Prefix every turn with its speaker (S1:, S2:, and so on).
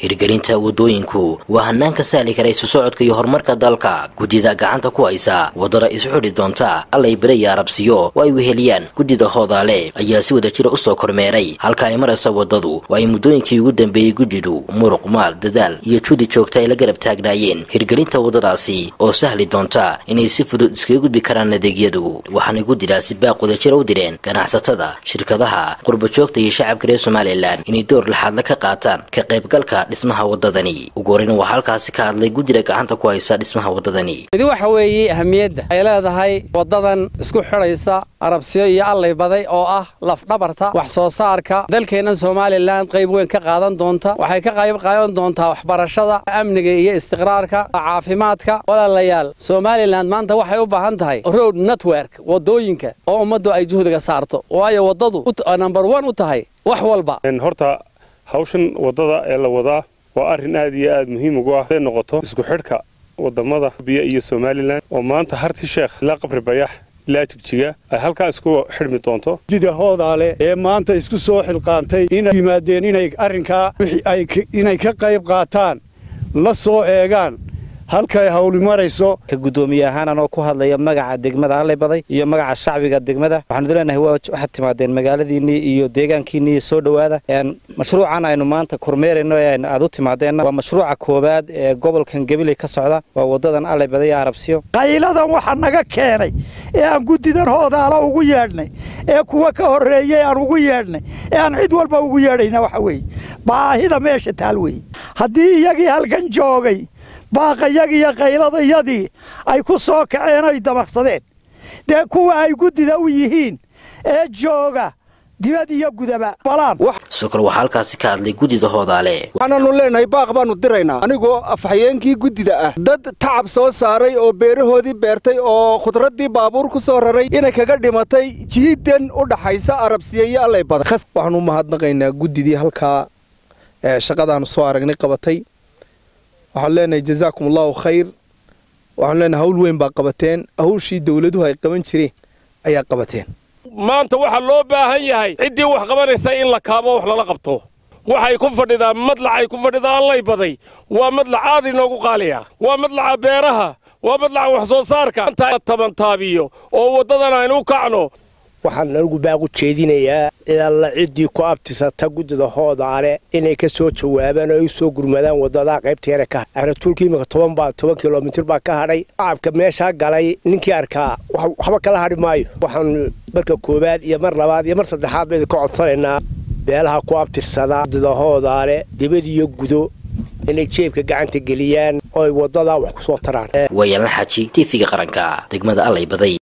S1: hirgelinta wadooyinku waa hanaan ka sahli kara isu socodka iyo horumarka dalka guddida gacanta ku haysa wadada isu xidhi doonta allay bere iyo arabsiyo oo ay weheliyaan guddida hoodaale ayaa si wada jira usoo kormeeray halka ay maraysa wadadu oo ay muddooyinkii ugu dambeeyey guddidu muruq maal dadaal iyo juudi joogta ay la garab taagnaayeen hirgelinta wadadaasi oo sahli doonta inay si fudud iskaga gudbi karaan adeegyadu waxaanay guddidaasi baaq wadajira u direen ganacsatada shirkadaha qurbajoogta iyo shacabka reer somalilan inay door laxaadla ka qaataan ka qaybgalka dhismaha wadadani ugu horeyna waxaa halkaasi ka hadlay guddida gacanta ku haysa dhismaha wadadani
S2: midi waxa weeye ahamiyadda ay leedahay wadadan isku xidhaysa arabsiyo iyo allay baday oo ah lafdhabarta wax soo saarka dalkeennan somalilan qayb weyn ka qaadan doonta waxay ka qayb qaadan doontaa waxbarashada amniga iyo istiqraarka caafimaadka walaalayaal somalilan maanta waxay u baahan tahay road network wadooyinka oo ummaddu ay juhdiga saarto waayo waddadu number one u tahay wax walba
S3: horta hawshan waddada ee la wadaa waa arrin aad iyo aad muhiim ugu ah haday noqoto isku xidhka wadamada biya iyo somalilan oo maanta harti sheekh ilaa qabri bayax ilaa jigjiga ay halkaa isku xidhmi doonto
S4: guddida hoodaale ee maanta isku soo xilqaantay inay yimaadeen inay arrinkaa inay ka qayb qaataan la soo eegaan halkay hawli marayso
S5: ka guddoomiye ahaan anoo ku hadlaya magaca degmada allay baday iyo magaca shacbiga degmada waxaanu leenahay waxaad timaadeen magaaladiinnii iyo deegaankiinnii soo dhowaada mashruucan aynu maanta kormeerayno ee aad u timaadeenna waa mashruuca koowaad ee gobolkan gabiley ka socda waa wadadan allay baday iyo arabsiyo
S6: qayladan waxaa naga keenay ee aan guddidan hoodaala ugu yeedhnay ee kuwa ka horreeyey aan ugu yeedhnay ee aan cid walba ugu yeedhayna waxa weeye baahida meesha taal weeye haddii iyagii halkan joogay baaqayagiiyo qayladayadii ay ku soo kaceen ay damaqsadeen dee kuwa ay guddida u yihiin ee jooga dibad iyo gudaba
S1: sokor waxaa halkaasi ka hadlay guddida hoodaale
S7: waxaananu leenahay baaq baannu diraynaa anigoo afhayeenkii guddida ah dad tacab soo saaray oo beerahoodii beertay oo khudraddii baabuur ku soo raray inay kaga dhimatay jiidan u dhaxaysa arabsiya iyo allay badan
S8: waxaanu u mahadnaqaynaa guddidii halkaa shaqadaannu soo aragnay qabatay waxaan leenahay jazaakum allahu khayr waxaanu leenahay hawl weyn baa qabateen hawshii dowladuhu ay qaban jireen ayaa qabateen
S9: maanta waxaa loo baahan yahay ciddii wax qabanaysa in la kaabo wax lala qabto waxay ku fadhidaa madlacay ku fadhidaa allay baday waa madlac aad inoogu qaaliya waa madlaca beeraha waa madlaca wax soo saarka tabantaabiyo oo waddadan aynu u kacno
S10: waxaan anigu baaq u jeedinayaa alla ciddii ku abtisata guddida hoodaale inay ka soo jawaabaan oo ay u soo gurmadaan waddadaa qaybta yare ka aratuulka imika toban baa toban kilomitir baa ka hadhay shacabka meeshaa galay ninkii arkaa waxba kala hadhi maayo waxaan marka koowaad iyo mar labaad iyo mar saddexaad baynu ka codsanaynaa beelaha ku abtirsada guddida hoodaale dibad iyo gudo inay jeebka gacanta geliyaan oo ay waddadaa wax ku soo taraan
S1: waayalan xaji tiifiga qaranka degmada allay baday